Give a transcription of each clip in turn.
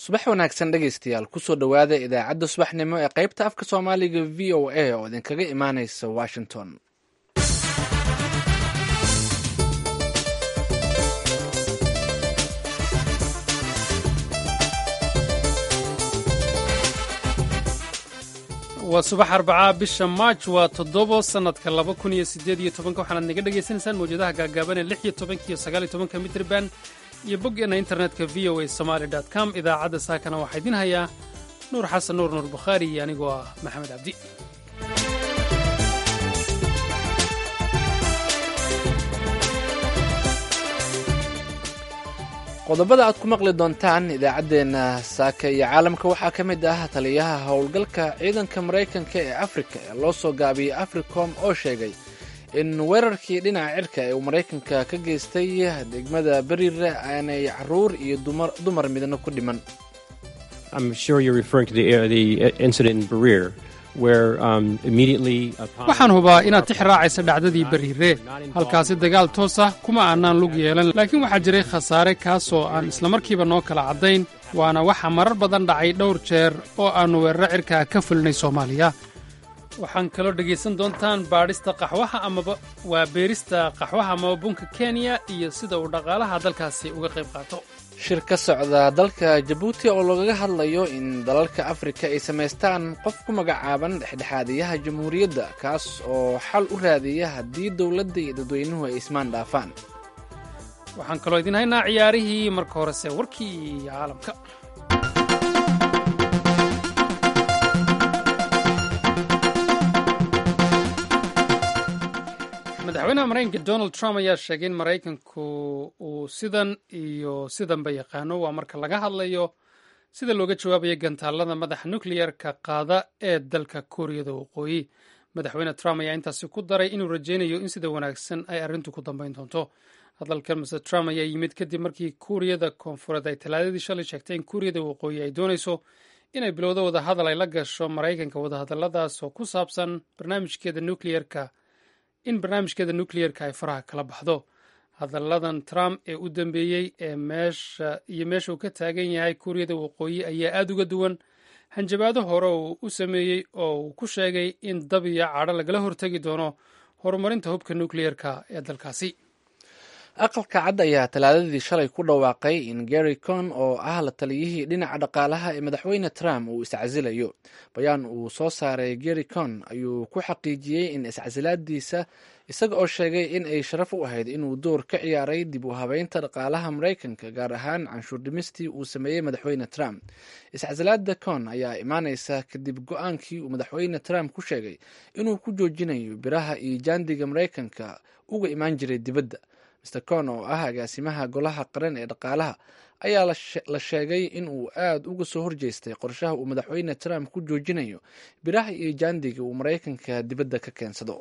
subax wanaagsan dhegaystayaal kusoo dhowaada idaacadda subaxnimo ee qaybta afka soomaaliga v o a oo idinkaga imaaneysa washington waa subax arbacaa bisha maaj waa toddobo sannadka laba kun iyo siddeed iyo tobanka waxaanaad naga dhagaysanaysaan mawjadaha gaagaaban ee lix iyo tobanka iyo sagaal iyo tobanka mitrban iyo boggeena internetka v o a somaali dot com idaacadda saakana waxaa idiin hayaa nuur xasan nuur nuur bukhaari iyo anigoo ah maxamed cabdi qodobada aad ku maqli doontaan idaacaddeenna saaka iyo caalamka waxaa ka mid ah taliyaha howlgalka ciidanka maraykanka ee afrika ee loo soo gaabiyey africom oo sheegay in weerarkii dhinaca cirka ee uu maraykanka ka geystay degmada beriire aanay caruur iyo dumar midna ku dhiman waxaan hubaa inaad tix raacaysa dhacdadii beriire halkaasi dagaal toos ah kuma aanaan lug yeelan laakiin waxaa jiray khasaare kaasoo aan islamarkiiba noo kala caddayn waana waxa marar badan dhacay dhowr jeer oo aannu weeraro cirkaa ka fulinay soomaaliya waxaan kaloo dhegaysan doontaan baadhista qaxwaha amaba waa beerista qaxwaha amaba bunka kenya iyo sida uu dhaqaalaha dalkaasi uga qayb qaato shir ka socda dalka jabuuti oo lagaga hadlayo in dalalka afrika ay samaystaan qof ku magacaaban dhexdhexaadiyaha jamhuuriyadda kaas oo xal u raadiya haddii dowladda iyo dadweynuhu ay ismaan dhaafaan waxaan kaloo idiin haynaa ciyaarihii marka horese warkii caalamka madaxweynaha maraykanka donald trump ayaa sheegay in maraykanku uu sidan iyo sidanba yaqaano waa marka laga hadlayo sida looga jawaabayo gantaalada madaxa nukleyerka qaada ee dalka kuuriyada waqooyi madaxweyne trump ayaa intaasi ku daray inuu rajaynayo in sida wanaagsan ay arrintu ku dambayn doonto hadalkan mr trump ayaa yimid kadib markii kuuriyada koonfureed ay talaadadii shalay sheegtay in kuuriyada waqooyi ay doonayso inay bilowdo wadahadal ay la gasho maraykanka wadahadalladaas oo ku saabsan barnaamijkeeda nukleyerka in barnaamijkeeda nukleyerka ay faraha kala baxdo hadalladan trump ee u dambeeyey ee meesha iyo meesha uu ka taagan yahay kuuriyada waqooyi ayaa aada uga duwan hanjabaado hore uu u sameeyey oo uu ku sheegay in dab iyo cadho lagala hortegi doono horumarinta hubka nukleyerka ee dalkaasi aqalka cad ayaa talaadadii shalay ku dhawaaqay in gary con oo ah la taliyihii dhinaca dhaqaalaha ee madaxweyne trump uu iscasilayo bayaan uu soo saaray gary con ayuu ku xaqiijiyey in iscasilaadiisa isaga oo sheegay in ay sharaf u ahayd inuu door ka ciyaaray dib u habeynta dhaqaalaha maraykanka gaar ahaan canshuur dhimistii uu sameeyey madaxweyne trump iscasilaada con ayaa imaaneysa kadib go-aankii uu madaxweyne trump ku sheegay inuu ku joojinayo biraha iyo jaandiga maraykanka uga imaan jiray dibadda mr con oo ah agaasimaha golaha qaran ee dhaqaalaha ayaa la sheegay in uu aada uga soo horjeestay qorshaha uu madaxweyne trump ku joojinayo biraha iyo jaandiga uu maraykanka dibadda ka keensado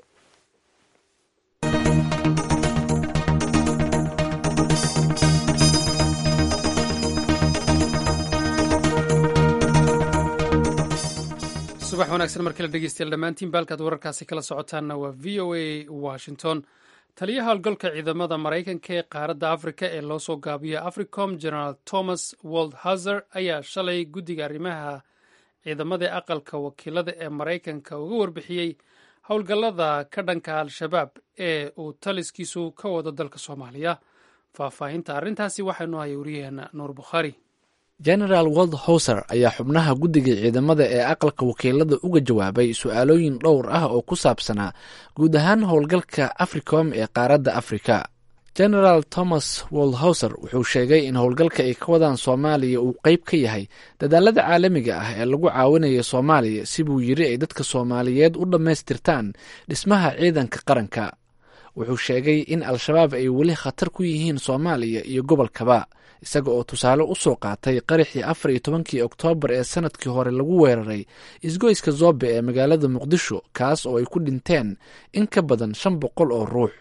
subax wanaagsan markala dhegeystayaal dhammaantiin baalkaad wararkaasi kala socotaanna waa v o a washington taliyaha howlgalka ciidamada maraykanka ee qaaradda afrika ee loo soo gaabiyo africom generaal thomas waldhazer ayaa shalay guddiga arrimaha ciidamada ee aqalka wakiilada ee maraykanka uga warbixiyey howlgallada ka dhanka al-shabaab ee uu taliskiisu ka wado dalka soomaaliya faahfaahinta arrintaasi waxaynu haya wariyaheena nuur bukhaari genaraal wold howser ayaa xubnaha guddiga ciidamada ee aqalka wakiilada uga jawaabay su-aalooyin dhowr ah oo ku saabsanaa guud ahaan howlgalka africom ee qaaradda afrika genaraal thomas woldhowser wuxuu sheegay in howlgalka ay ka wadaan soomaaliya uu qeyb ka yahay dadaalada caalamiga ah ee lagu caawinayo soomaaliya si buu yiri ay dadka soomaaliyeed u dhammaystirtaan dhismaha ciidanka qaranka wuxuu sheegay in al-shabaab ay weli khatar ku yihiin soomaaliya iyo gobolkaba isaga oo tusaale u soo qaatay qaraxii afar iyo tobankii oktoobar ee sanadkii hore lagu weeraray isgoyska zoobe ee magaalada muqdisho kaas oo ay ku dhinteen in ka badan shan boqol oo ruux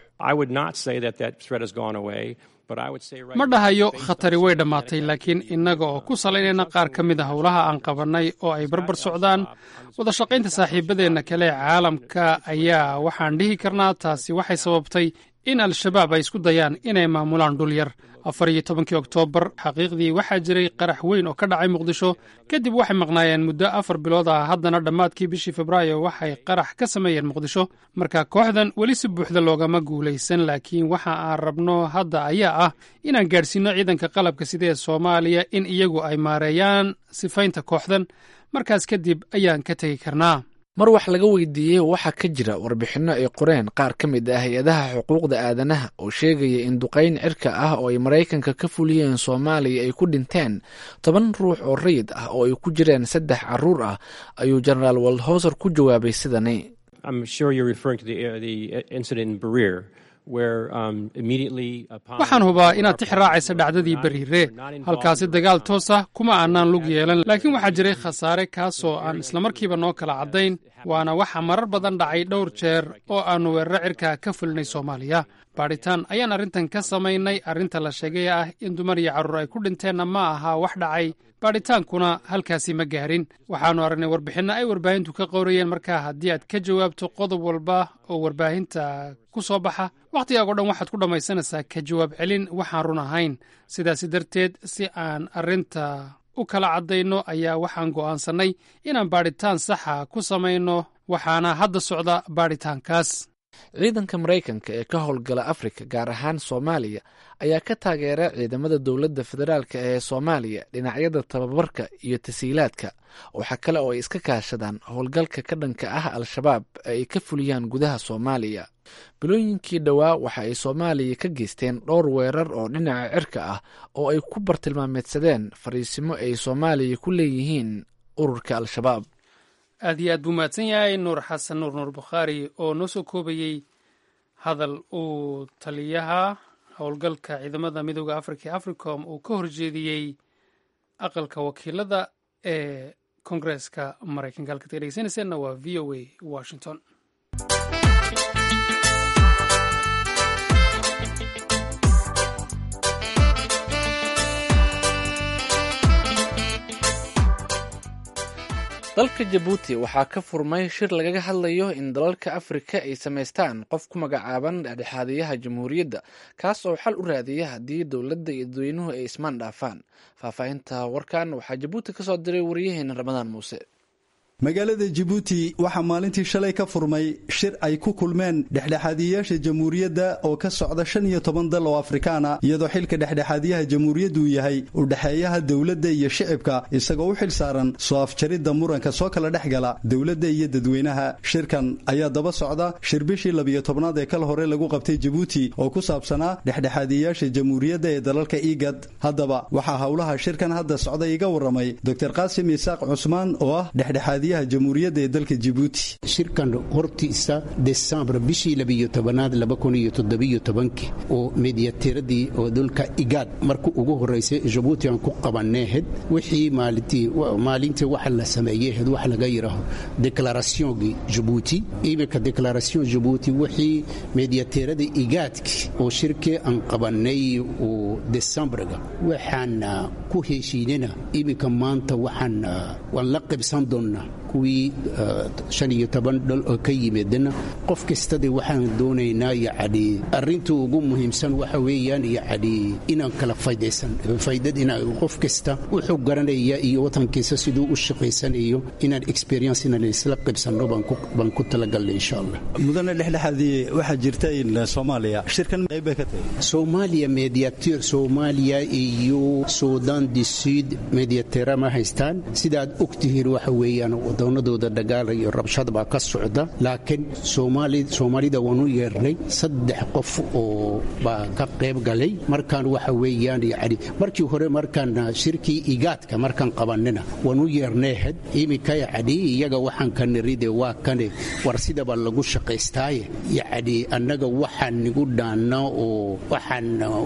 ma dhahayo khatari way dhammaatay laakiin innaga oo ku salaynayna qaar ka mid a howlaha aan qabannay oo ay barbar socdaan wada shaqaynta saaxiibadeenna kale ee caalamka ayaa waxaan dhihi karnaa taasi waxay sababtay in al-shabaab ay isku dayaan inay maamulaan dhul yar afar iyo tobankii oktoobar xaqiiqdii waxaa jiray qarax weyn oo ka dhacay muqdisho kadib waxay maqnaayeen muddo afar bilood ah haddana dhammaadkii bishii febraayo waxay qarax ka sameeyeen muqdisho marka kooxdan weli si buuxda loogama guulaysan laakiin waxa aan rabno hadda ayaa ah inaan gaadhsiinno ciidanka qalabka sida ee soomaaliya in iyagu ay maareeyaan sifaynta kooxdan markaas kadib ayaan ka tegi karnaa mar wax laga weydiiyey waxaa ka jira warbixinno ay qoreen qaar ka mid ah hay-adaha xuquuqda aadanaha oo sheegaya in duqayn cirka ah oo ay maraykanka ka fuliyeen soomaaliya ay ku dhinteen toban ruux oo rayid ah oo ay ku jireen saddex caruur ah ayuu jenaraal waldhouser ku jawaabay sidani waxaan hubaa inaad tix raacaysa dhacdadii beriire halkaasi dagaal toos ah kuma aanaan lug yeelan laakiin waxaa jiray khasaare kaasoo aan islamarkiiba noo kala caddayn waana waxa marar badan dhacay dhowr jeer oo aannu weeraro cirka ka fulinay soomaaliya baadhitaan ayaan arrintan ka samaynay arrinta la sheegay ah in dumar iyo carruur ay ku dhinteenna ma aha wax dhacay baadhitaankuna halkaasi ma gaarin waxaannu aragnay warbixinno ay warbaahintu ka qowrayeen markaa haddii aad ka jawaabto qodob walba oo warbaahinta ku soo baxa wakhtigaago dhan waxaad ku dhammaysanaysaa ka jawaab celin waxaan run ahayn sidaasi darteed si aan arrinta u kala caddayno ayaa waxaan go'aansannay inaan baadhitaan saxa ku samayno waxaana hadda socda baadhitaankaas ciidanka maraykanka ee ka howlgala afrika gaar ahaan soomaaliya ayaa ka taageera ciidamada dowladda federaalk ee soomaaliya dhinacyada tababarka iyo tasiilaadka waxaa kale oo ay iska kaashadaan howlgalka ka dhanka ah al-shabaab ee ay ka fuliyaan gudaha soomaaliya bilooyinkii dhowaa waxa ay soomaaliya ka geysteen dhowr weerar oo dhinaca cirka ah oo ay ku bartilmaameedsadeen fariisimo ay soomaaliya ku leeyihiin ururka al-shabaab aad iyo aad buu mahadsan yahay nuur xasan nuur nuur bukhaari oo noo soo koobayey hadal uu taliyaha howlgalka ciidamada midooda afrika ee africom uu ka horjeediyey aqalka wakiilada ee koongareeska maraykanka halkaad ka dhegeysanayseena waa v o a washington dalka jabuuti waxaa ka furmay shir lagaga hadlayo in dalalka afrika ay samaystaan qof ku magacaaban dhexdhexaadiyaha jamhuuriyadda kaas oo xal u raadiya haddii dowladda iyo dadweynuhu ay ismaan dhaafaan faahfaahinta warkan waxaa jabuuti ka soo diray wariyaheena ramadaan muuse magaalada jabuuti waxaa maalintii shalay ka furmay shir ay ku kulmeen dhexdhexaadiyayaasha jamhuuriyadda oo ka socda shan iyo toban dal oo afrikaana iyadoo xilka dhexdhexaadiyaha jamhuuriyaddu yahay udhexeeyaha dowladda iyo shicibka isagoo u xil saaran soo afjaridda muranka soo kala dhex gala dowladda iyo dadweynaha shirkan ayaa daba socda shir bishii labiyo tobnaad ee kal hore lagu qabtay jabuuti oo ku saabsanaa dhexdhexaadiyayaasha jamhuuriyadda ee dalalka igad haddaba waxaa howlaha shirkan hadda socda iga warramay doctor qaasim isaaq cusmaan oo ah dhexdhexaadiya jamhuuriyadda ee dalka jibuuti shirkan hortiisa desembar bishii labiyo tobanaad laba kun iyo toddobiyo tobankii oo mediatiradii oo dalka igaad marka ugu horraysay jabuuti aan ku qabaneehed wixii maalintii maalintii waxa la sameeyehed wax laga yidhaaho deklarationgii jabuuti iminka deklaration jabuuti wixii mediatirada igaadki oo shirkii aan qabanay oo desembarga waxaan ku heshiinana iminka maanta waxaan waan la qibsan doonnaa kuwii shan iyo toban dhal oo ka yimidna qof kastade waxaan doonaynaa yacni arrinta ugu muhiimsan waxa weeyaan yacni inaan kala faydaysan faydad inaan qof kasta wuxuu garanaya iyo watankiisa siduu u shaqaysanayo inaan experience inaan isla qibsanno baan ku talagalnay insha allah mudane dhexdhexaadii waxaa jirta in soomaaliya shirkan qayb bay ka tahay soomaaliya mediatir soomaaliya iyo sudan du sud mediatira ma haystaan sidaad ogtihiin waxa weeyaan wadannadooda dagaal iyo rabshad baa ka socda laakiin soomaalida waanu yeernay saddex qof oo baa ka qayb galay markaan waxa weeyaan yani markii hore markaan shirkii igaadka markaan qabanina waanu yeerneehed iminka yani iyaga waxaan ka niride waa kane war sidaba lagu shaqaystaaye yacni annaga waxaan nigu dhaanna oo waxaan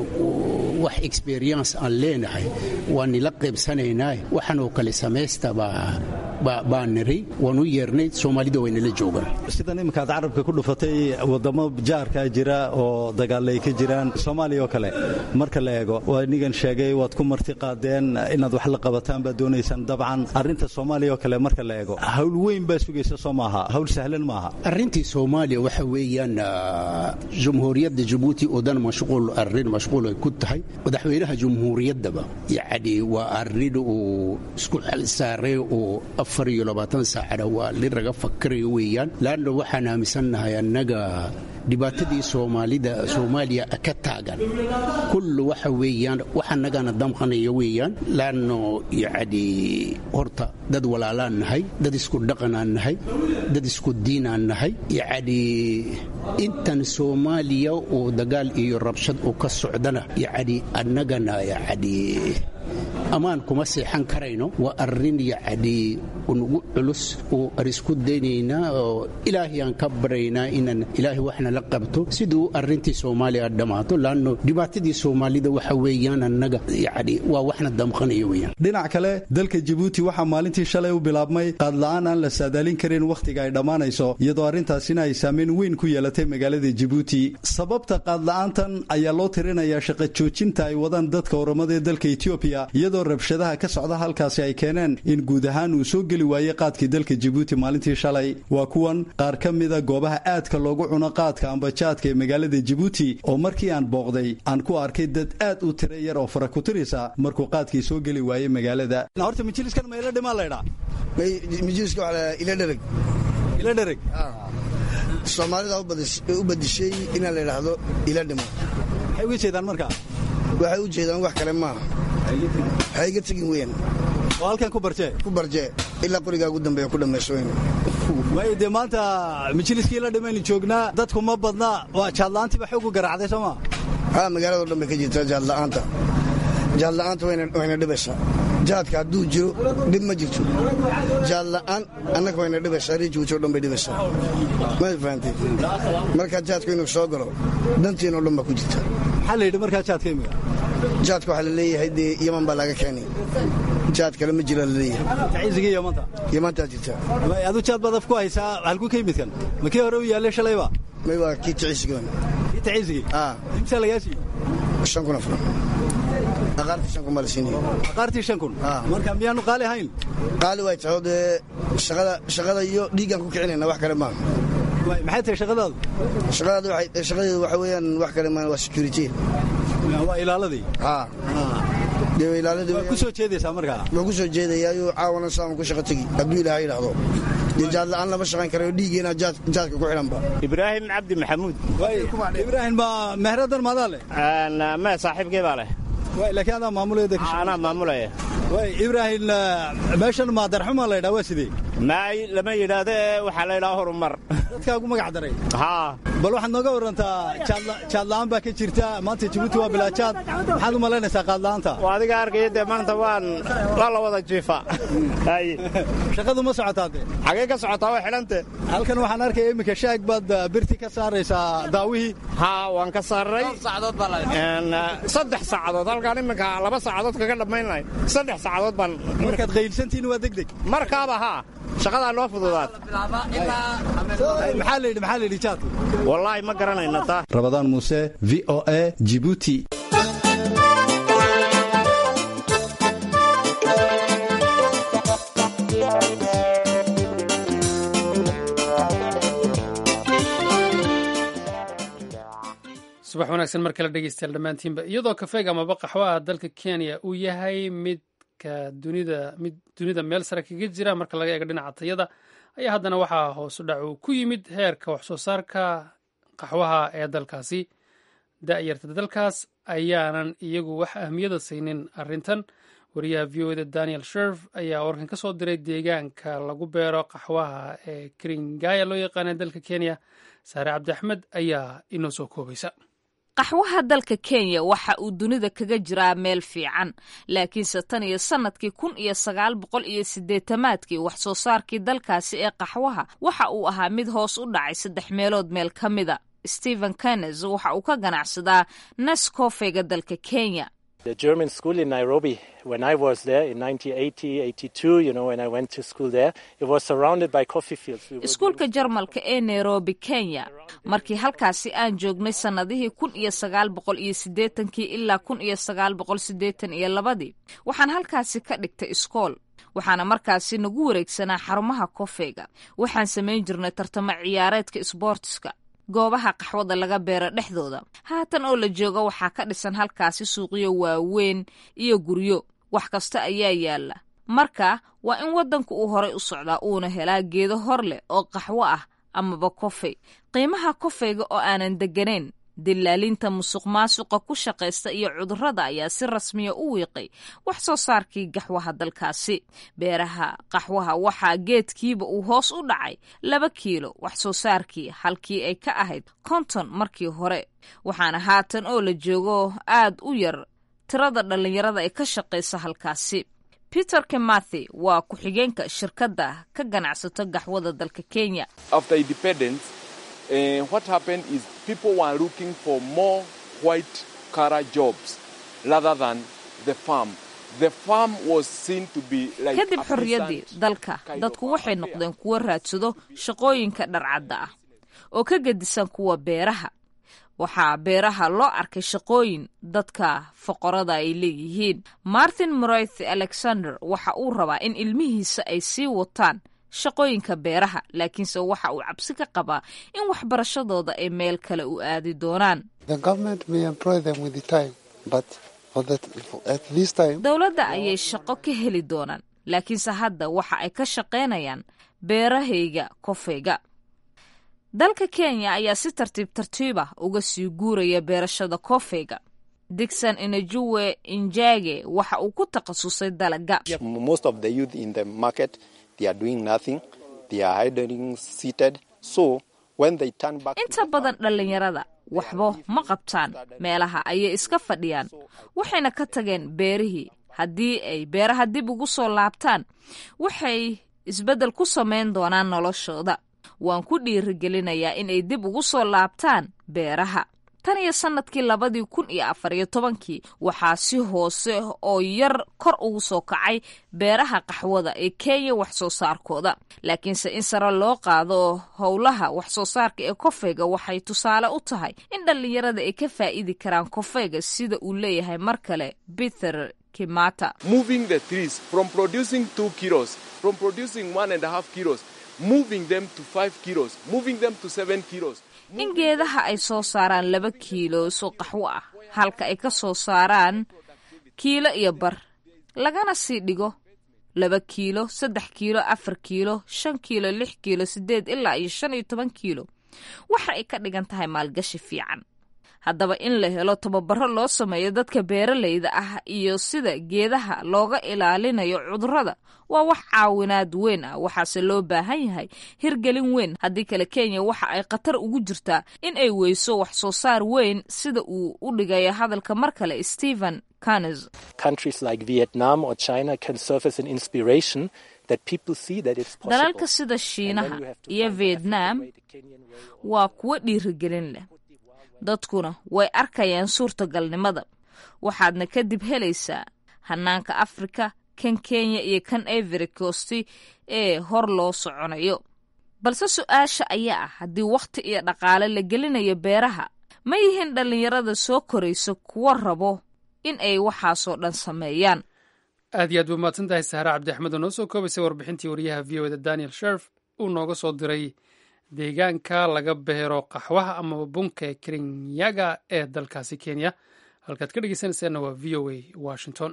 wax experience aan leenahay waa nila qaybsanaynaa waxaan oo kale samaystabaa baan niray waan u yeernay soomaalida waynala joogaan sidan iminkaad carabka ku dhufatay wadamo jaarkaa jira oo dagaalay ka jiraan soomaaliya oo kale marka la eego waa inigan sheegay waad ku marti qaadeen inaad wax la qabataan baad doonaysaan dabcan arrinta soomaaliya oo kale marka la eego hawl weyn baa sugaysa soo maaha hawl sahlan maaha arrintii soomaaliya waxa weeyaan jumhuuriyadda jabuuti oo dhan mashquul arrin mashquul ay ku tahay madaxweynaha jumhuuriyaddaba yacni waa arrin uu isku xel saaray oo afar iyo labaatan saacana waa li raga fakarayo weeyaan laanna waxaan aaminsannahay annaga dhibaatadii soomaalida soomaaliya ka taagan kullu waxa weeyaan wax annagana damqanaya weeyaan laanno yacni horta dad walaalaan nahay dad isku dhaqanaan nahay dad isku diinaan nahay yacni intan soomaaliya oo dagaal iyo rabshad uu ka socdana yacni annagana yacni ammaan kuma seexan karayno waa arrin yacni unugu culus oo aan isku daynaynaa oo ilaahay aan ka baraynaa inaan ilaahay waxna la qabto siduu arrintii soomaaliya dhammaato laanno dhibaatadii soomaalida waxa weeyaan annaga yacni waa waxna damqanaya weeyaan dhinac kale dalka jabuuti waxaa maalintii shalay u bilaabmay qaadla'aan aan la saadaalin karin wakhtiga ay dhammaanayso iyadoo arrintaasina ay saameyn weyn ku yeelatay magaalada jabuuti sababta qaadla'aantan ayaa loo tirinayaa shaqa joojinta ay wadaan dadka oramada ee dalka etoobiya iyadoo rabshadaha ka socda halkaasi ay keeneen in guud ahaan uu soo geli waayey qaadkii dalka jabuuti maalintii shalay waa kuwan qaar ka mida goobaha aadka loogu cuno qaadka ambajaadka ee magaalada jabuuti oo markii aan booqday aan ku arkay dad aad u tira yar oo fara ku tirisa markuu qaadkii soo geli waayey magaalada horta majliskan ma ila dhimaa laydhaa majliska waxaa ila dhereg ila dhereg soomaalida u badishay inaa la yidhaahdo ila dhimo maxay uga jeedaan markaa waxay u jeedaan wax kale maaha waxay iga tegin weyn oo halkan ku barjee ku barjee ilaa qorigaa ugu dambeeya ku dhammayso weyn waayo dee maanta majliskii la dhimaynu joognaa dadku ma badna waa jaadla'aantiiba xoog u garaacday soo maa haa magaalado dhan bay ka jirtaa jaadla'aanta jaadla'aanta wayna dhibaysaa jaadka hadduu jiro dhib ma jirto jaadla'aan annaga wayna dhibaysaa rijibuuti o dhan bay dhibaysaa ma fahamtay markaa jaadku inuu soo galo dantiinoo dhan baa ku jirta maxaa la yidhi markaa jaadka imiga jaadka waxaa la leeyahay dee yaman baa laga keenay jaad kale ma jira la leeyahay tacizigii yamanta yamantaa jirta adu jaad baad af ku haysaa halku ka yimidkan ma kii hore u yaallay shalayba may waa kii tacisigan kii tacizigii aa imsaa lagaa siiyey shan kun afran aqaartii shan kun baa la siinaya aqaartii shan kun marka miyaanu qaali ahayn qaali way tahay oo dee shaqada shaqada iyo dhiiggaan ku kicinayna wax kale maaha maxay tahay shaqadaadu shaqadaadu waxay shaqadeedu waxa weeyaan wax kale maaha waa security waa ilaaladii haa dee ilaaladii waa ku soo jeedaysaa markaa waa ku soo jeedayaayo caawana saamu ku shaqa tegi hadduu ilaahay yidhaahdo dee jaad la'aan lama shaqayn karayo dhiiggeena jaadka ku xidhanba ibraahim cabdi maxamuud ibraahim ma mehradan maadaa leh me saaxiibkay baa leh laakiin adaa maamulaya anaa maamulaya ibraahim meeshan maadarxuma la ydhaa waa sidee maay lama yidhaahdo ee waxaa la ydhaha horumar dadkaa ugu magac daray haa bal waxaad nooga warantaa jaadla'aan baa ka jirta maanta jabuuti waa bilaajaad maxaad u malaynaysaa qaadla'aanta waa adiga arkaya dee maanta waan waa la wada jiifa shaqadu ma socotaa dee xagee ka socotaa waa xidhante halkan waxaan arkaya iminka shaag baad birti ka saaraysaa daawihii haa waan ka saaray saddex saacadood halkaan iminka laba saacadood kaga dhammaynay saddex saacadood baan markaad qaylsantihiin waa degdeg markaaba haa shaqadaa noo fududaad maxaa la yidhi maxaa la yidhi jaadku wallaahi ma garanayna taa rabadaan muuse v o a jibuuti subax wanaagsan mar kale dhegeystayaal dhammaantiinba iyadoo kafeega amaba qaxwaha dalka kenya uu yahay midka dunida mid dunida meel sare kaga jira marka laga eego dhinaca tayada ayaa haddana waxaa hoosu dhac uu ku yimid heerka waxsoo saarka qaxwaha ee dalkaasi da'yarta dalkaas ayaanan iyagu wax ahmiyada saynin arrintan wariyaha v o eda daniel sherf ayaa warkan ka soo diray deegaanka lagu beero qaxwaha ee kringaya loo yaqaana dalka kenya saare cabdi axmed ayaa inoo soo koobaysa qaxwaha dalka kenya waxa uu dunida kaga jiraa meel fiican laakiinse tan iyo sannadkii kun iyo sagaal boqol iyo siddeetamaadkii wax soo saarkii dalkaasi ee qaxwaha waxa uu ahaa mid hoos u dhacay saddex meelood meel ka mida stephen kennes waxa uu ka ganacsadaa neskofega dalka kenya iskuulka jarmalka ee nairobi kenya markii halkaasi aan joognay sannadihii kun iyo sagaal boqol iyo siddeetankii ilaa kun iyo sagaal boqol siddeetan iyo labadii waxaan halkaasi ka dhigtay iskool waxaana markaasi nagu wareegsanaa xarumaha kofeyga waxaan samayn jirnay tartamo ciyaareedka isboortiska goobaha qaxwada laga beero dhexdooda haatan oo la joogo waxaa ka dhisan halkaasi suuqyo waaweyn iyo guryo wax kasta ayaa yaalla marka waa in waddanku uu horay u socdaa uuna helaa geedo hor leh oo qaxwo ah amaba kofey qiimaha kofeyga oo aanan degganayn dilaalinta musuq maasuqa ku shaqaysta iyo cudurrada ayaa si rasmiya u wiiqay wax soo saarkii gaxwaha dalkaasi beeraha qaxwaha waxaa geedkiiba uu hoos u dhacay laba kiilo wax soo saarkii halkii ay ka ahayd konton markii hore waxaana haatan oo la joogo aad u yar tirada dhallinyarada ee ka shaqaysa halkaasi peter kemathi waa ku-xigeenka shirkadda ka ganacsato gaxwada dalka kenya Uh, what happened is people were looking for more white collar jobs rather than the farm. The farm was seen to be like kadib xorriyaddii dalka dadku waxay noqdeen kuwo raadsado shaqooyinka dharcadda ah oo ka gedisan kuwa beeraha waxaa beeraha loo arkay shaqooyin dadka foqorada ay leeyihiin martin moroith alexander waxa uu rabaa in ilmihiisa ay sii wataan shaqooyinka beeraha laakiinse waxa uu cabsi ka qabaa in waxbarashadooda ay meel kale u aadi doonaan dowladda ayay shaqo ka heli doonaan laakiinse hadda waxa ay ka shaqaynayaan beerahayga kofeyga dalka kenya ayaa si tartiib tartiiba uga sii guuraya beerashada kofeyga digson inajuwe injage waxa uu ku takhasusay dalaga inta badan dhallinyarada waxba ma qabtaan meelaha ayay iska fadhiyaan waxayna ka tageen beerihii haddii ay beeraha dib ugu soo laabtaan waxay isbeddel ku samayn doonaan noloshooda waan ku dhiirigelinayaa inay dib ugu soo laabtaan beeraha tan iyo sannadkii labadii kun iyo afar iyo tobankii waxaa si hoose oo yar kor ugu soo kacay beeraha qaxwada ee kenya wax soo saarkooda laakiinse in sare loo qaado howlaha wax soo saarka ee kofeyga waxay tusaale u tahay in dhallinyarada ay ka faa'idi karaan kofeyga sida uu leeyahay mar kale peter kimata moving the trees from producing two kilos from producing one and a half kilos moving them to five kilos moving them to seven kilos in geedaha ay soo saaraan laba kiiloos oo qaxwo ah halka ay ka soo saaraan kiilo iyo bar lagana sii dhigo laba kiilo saddex kiilo afar kiilo shan kiilo lix kiilo siddeed ilaa iyo shan iyo toban kiilo waxa ay ka dhigan tahay maalgashi fiican haddaba in la helo tababaro loo sameeyo dadka beeralayda ah iyo sida geedaha looga ilaalinayo cudurrada waa wax caawinaad weyn ah waxaase loo baahan yahay hirgelin weyn haddii kale kenya waxa ay khatar ugu jirtaa in ay weyso wax soo saar weyn sida uu u dhigayo hadalka mar kale stephen canes dalalka sida shiinaha iyo vietnam waa kuwo dhiirigelin leh dadkuna way arkayaan suurtagalnimada waxaadna kadib helaysaa hanaanka afrika kan kenya iyo kan ivory costi ee hor loo soconayo balse su-aasha ayaa ah haddii wakhti iyo dhaqaale la gelinayo beeraha ma yihiin dhallinyarada soo korayso kuwa rabo in ay waxaasoo dhan sameeyaan aad iyo aad ba mahadsan tahay sahre cabdi axmed oo noo soo koobaysay warbixintii wariyaha v o da daniel sherf uu nooga soo diray deegaanka laga beero qaxwaha amaba bunka kerinyaga ee dalkaasi kenya halkaad ka dhegeysanaysaanna waa v o a washington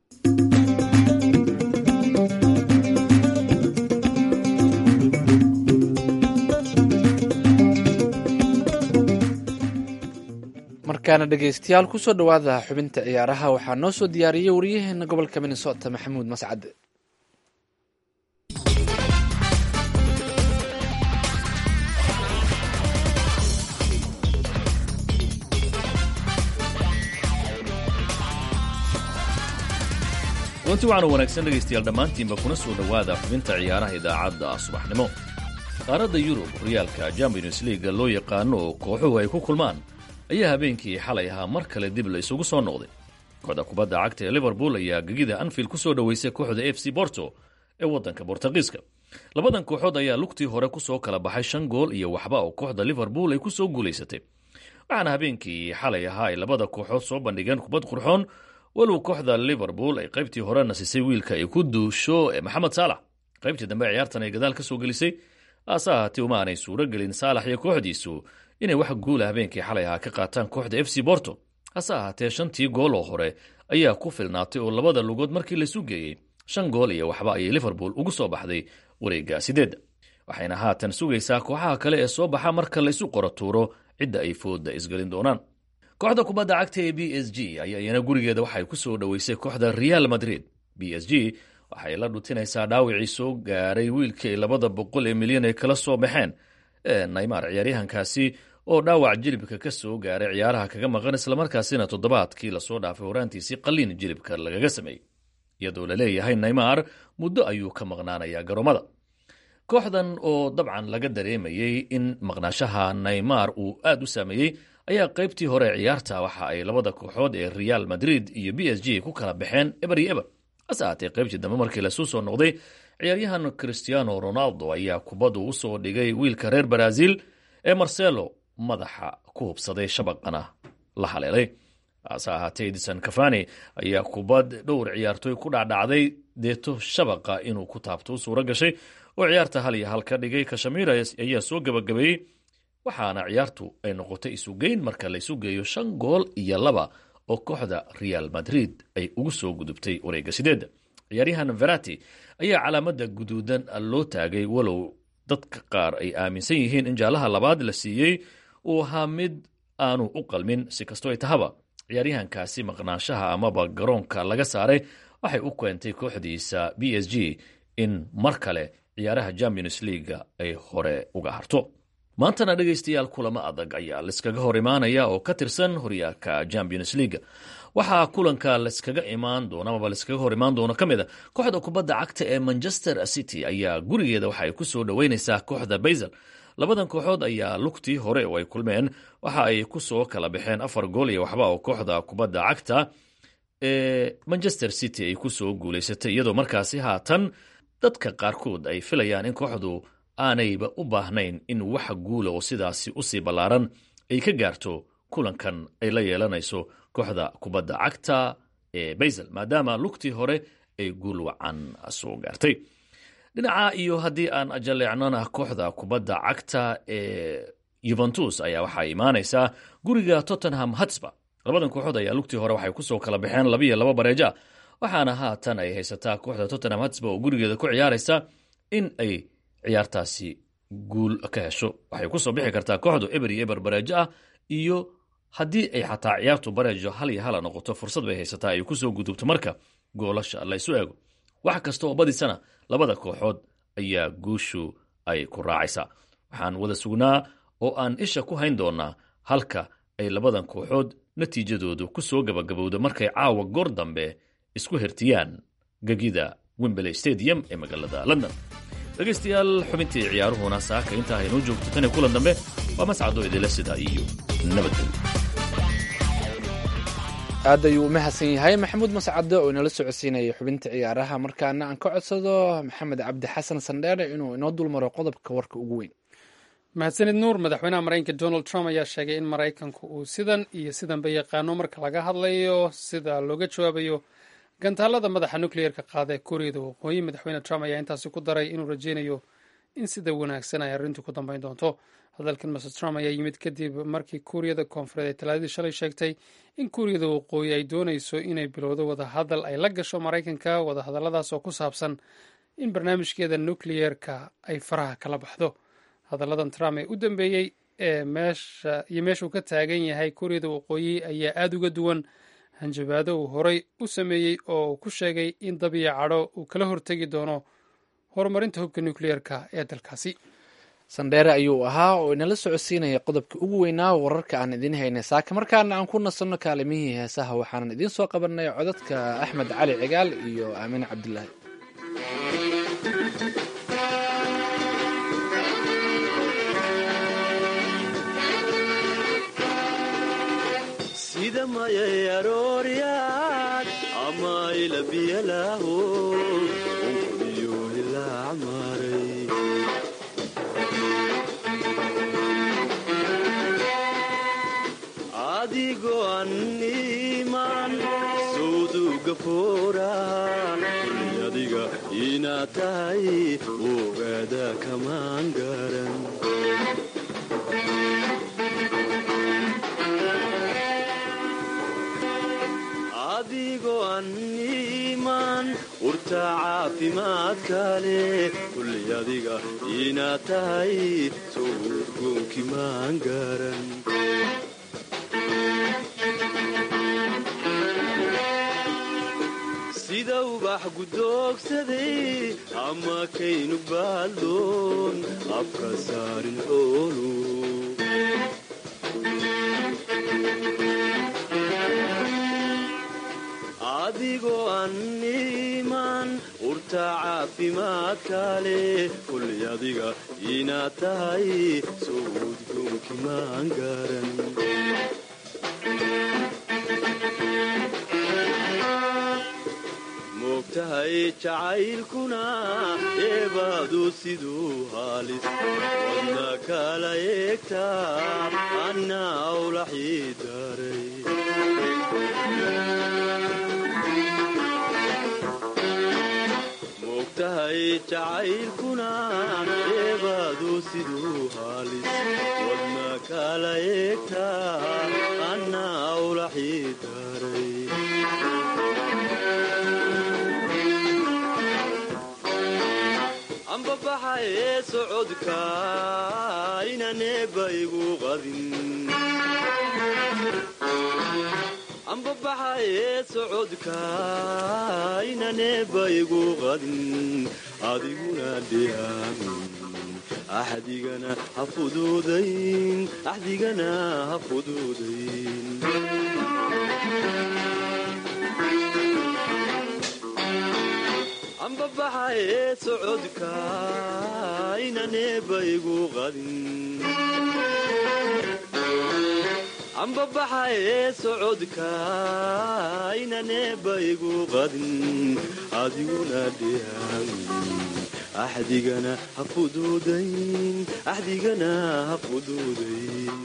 markaana dhegeystayaal kusoo dhowaada xubinta ciyaaraha waxaa noo soo diyaariyey wariyaheena gobolka minnesota maxamuud mascade kulanti waxaanu wanaagsan dhegaystayaal dhammaantiinba kuna soo dhowaada xubinta ciyaaraha idaacadda subaxnimo qaaradda yurub horyaalka champions leaga loo yaqaano oo kooxuhu ay ku kulmaan ayaa habeenkii xalay ahaa mar kale dib la isugu soo noqday kooxda kubadda cagta ee liverpool ayaa gegida anfield ku soo dhoweysay kooxda f c borto ee waddanka bortugiiska labadan kooxood ayaa lugtii hore kusoo kala baxay shan gool iyo waxba oo kooxda liverpool ay kusoo guulaysatay waxaana habeenkii xalay ahaa ay labada kooxood soo bandhigeen kubad qurxoon walow kooxda liverpool ay qaybtii hore nasisay wiilka ay ku duusho ee maxamed saalax qaybtii dambe ciyaartan ay gadaal ka soo gelisay haase ahaatee uma aanay suuro gelin saalax iyo kooxdiisu inay wax guula habeenkii xalay ahaa ka qaataan kooxda f c borto hase ahaatee shantii gool oo hore ayaa ku filnaatay oo labada lugood markii laysu geeyey shan gool iyo waxba ayay liverpool ugu soo baxday wareegga sideedda waxayna haatan sugaysaa kooxaha kale ee soo baxa marka laysu qoro tuuro cidda ay fooda isgelin doonaan kooxda kubadda cagta ee b s g ayaa iyana gurigeeda waxay ku soo dhoweysay kooxda real madrid b s g waxay la dhutinaysaa dhaawicii soo gaaray wiilkii labada boqol ee milyan ay kala soo baxeen ee naymar ciyaaryahankaasi oo dhaawac jilibka ka soo gaaray ciyaaraha kaga maqan islamarkaasina toddobaadkii lasoo dhaafay horaantiisii qalliin jilibka lagaga sameeyey iyadoo la leeyahay naymar muddo ayuu ka maqnaanayaa garoomada kooxdan oo dabcan laga dareemayey in maqnaashaha naymar uu aad u saameeyey ayaa qaybtii hore ciyaarta waxa ay labada kooxood ee real madrid iyo b s g ku kala baxeen eber iyo eber hase ahaatee qaybtii dambe markii lasuu soo noqday ciyaaryahan cristiano ronaldo ayaa kubaddu u soo dhigay wiilka reer brazil ee marcelo madaxa ku hubsaday shabaqana la haleelay hase ahaatee edison cafani ayaa kubad dhowr ciyaartooy ku dhacdhacday deeto shabaqa inuu ku taabto u suuro gashay oo ciyaarta hal iyo hal ka dhigay kashamir ayaa soo gebagabeeyey waxaana ciyaartu ay noqotay isugeyn marka laysu geeyo shan gool iyo laba oo kooxda real madrid ay ugu soo gudubtay wareegga sideedda ciyaaryahan verati ayaa calaamada guduudan loo taagay walow dadka qaar ay aaminsan yihiin in jaalaha labaad la siiyey uu ahaa mid aanu u qalmin si kastoo ay tahaba ciyaaryahankaasi maqnaanshaha amaba garoonka laga saaray waxay u keentay kooxdiisa b s g in mar kale ciyaaraha champions leaga ay hore uga harto maantana dhegaystayaal kulamo adag ayaa layskaga hor imaanaya oo ka tirsan horyaalka champions leaga waxaa kulanka layskaga imaan doona amaba layskaga hor imaan doono ka mid a kooxda kubadda cagta ee manchester city ayaa gurigeeda waxa ay ku soo dhoweynaysaa kooxda baysel labadan kooxood ayaa lugtii hore oo ay kulmeen waxa ay ku soo kala baxeen afar gool iyo waxba oo kooxda kubadda cagta ee manchester city ay ku soo guulaysatay iyadoo markaasi haatan dadka qaarkood ay filayaan in kooxdu aanayba u baahnayn in wax guula oo sidaasi usii ballaaran ay ka gaarto kulankan ay la yeelanayso kooxda kubadda cagta ee baysel maadaama lugtii hore ay guul wacan soo gaartay dhinaca iyo haddii aan jaleecnona kooxda kubadda cagta ee yuventus ayaa waxaa imaanaysaa guriga tottenham hatsba labadan kooxood ayaa lugtii hore waxay kusoo kala baxeen labiyo laba bareeja waxaana haatan ay haysataa kooxda tottenham hatsba oo gurigeeda ku ciyaaraysa in ay ciyaartaasi guul ka hesho waxay kusoo bixi kartaa kooxdu eber iyo eber bareejo ah iyo haddii ay xataa ciyaartu bareejo hal iyo hala noqoto fursad bay haysataa ay kusoo gudubto marka goolasha la isu eego wax kasta oo badisana labada kooxood ayaa guushu ay ku raacaysaa waxaan wada sugnaa oo aan isha ku hayn doonaa halka ay labadan kooxood natiijadoodu ku soo gabagabowda markay caawa goor dambe isku hertiyaan gegida wimberley stadium ee magaalada london dhegaystayaal xubintii ciyaaruhuna saaka intaa haynoo joogto tan iyo kulan dambe waa mascado idila sidaa iyo nabadgelyo aad ayuu u mahadsan yahay maxamuud mascade oo inala socodsiinaya xubinta ciyaaraha markaana aan ka codsado maxamed cabdi xasan sandheere inuu inoo dulmaro qodobka warka ugu weyn mahadsanid nuur madaxweynaha maraykanka donald trump ayaa sheegay in maraykanku uu sidan iyo sidanba yaqaano marka laga hadlayo sida looga jawaabayo gantaalada madaxa nucleerka qaada ee kuuriyada waqooyi madaxweyne trump ayaa intaasi ku daray inuu rajeynayo in sida wanaagsan ay arrintu ku dambeyn doonto hadalkan master trump ayaa yimid kadib markii kuuriyada koonfureed ay talaadadii shalay sheegtay in kuuriyada waqooyi ay doonayso inay bilowdo wadahadal ay la gasho maraykanka wadahadalladaas oo ku saabsan in barnaamijkeeda nucleerka ay faraha kala baxdo hadalladan trump ee u dambeeyey ee meesha iyo meeshuu ka taagan yahay kuuriyada waqooyi ayaa aada uga duwan hanjabaado uu horey u sameeyey oo uu ku sheegay in dabiya cadho uu kala hortegi doono horumarinta hubka nucleerka ee dalkaasi sandheere ayuu ahaa oo inala socodsiinaya qodobka ugu weynaa wararka aan idiin haynay saaka markaana aan ku nasanno kaalimihii heesaha waxaanan idiin soo qabanay codadka axmed cali cigaal iyo aamiin cabdilaahi sida mayay aroorya mayla biyalaaho onkudiyo hilaac maray adigoo anniman sawduga fooraa kulli adiga inaad tahay ogaada kamaan garan adigoo anniman urta caafimaadka leh kulli adiga inaad tahay sowdgoonki maan garan sida ubax gudoogsaday ama kaynu baaldoon afka saarin xoolu adigoo anniman urta caafimaadka leh kulli adiga inaad tahay sowdgoonki maan garan moogtahay jacaylkuna eebaadu siduu haalis wadna kala eegtaa anna awlaxii daray moogtahay jacaylkuna eebaadu siduu haalis wadna kala eegtaa anna awlaxii daray ambabaxa ee socodka inaneeba igu qadin ambabaxa ee socodka inaneeba igu qadin adiguna dhihaamin axdigana ha fuduudayn axdigana ha fuduudayn ambabaxa ee socodka inaneeba igu qadin ambabaxa ee socodka inaneeba igu qadin adiguna dhihaamin axdigana ha fuduudayn axdigana ha fuduudayn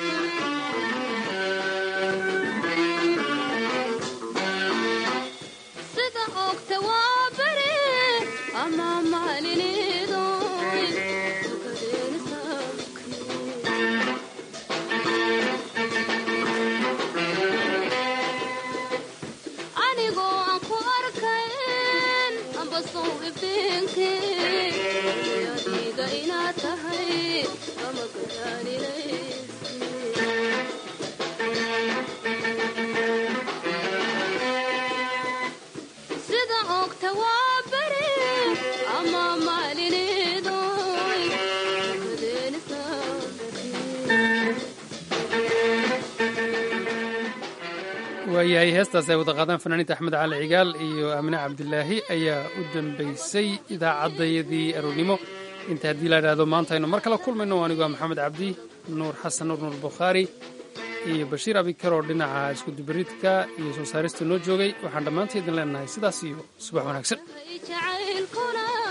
waayahay heestaas ay wada qaadaan fanaaniinta axmed cali cigaal iyo aamine cabdilaahi ayaa u dambaysay idaacaddayadii aroornimo inta haddii la idhaahdo maanta aynu mar kale kulmayno aniguaa maxamed cabdi nuur xasan nuur nuur bukhaari iyo bashiir abikar oo dhinaca iskudubaridka iyo soo saarista noo joogay waxaan dhammaantii idin leenahay sidaas iyo subax wanaagsan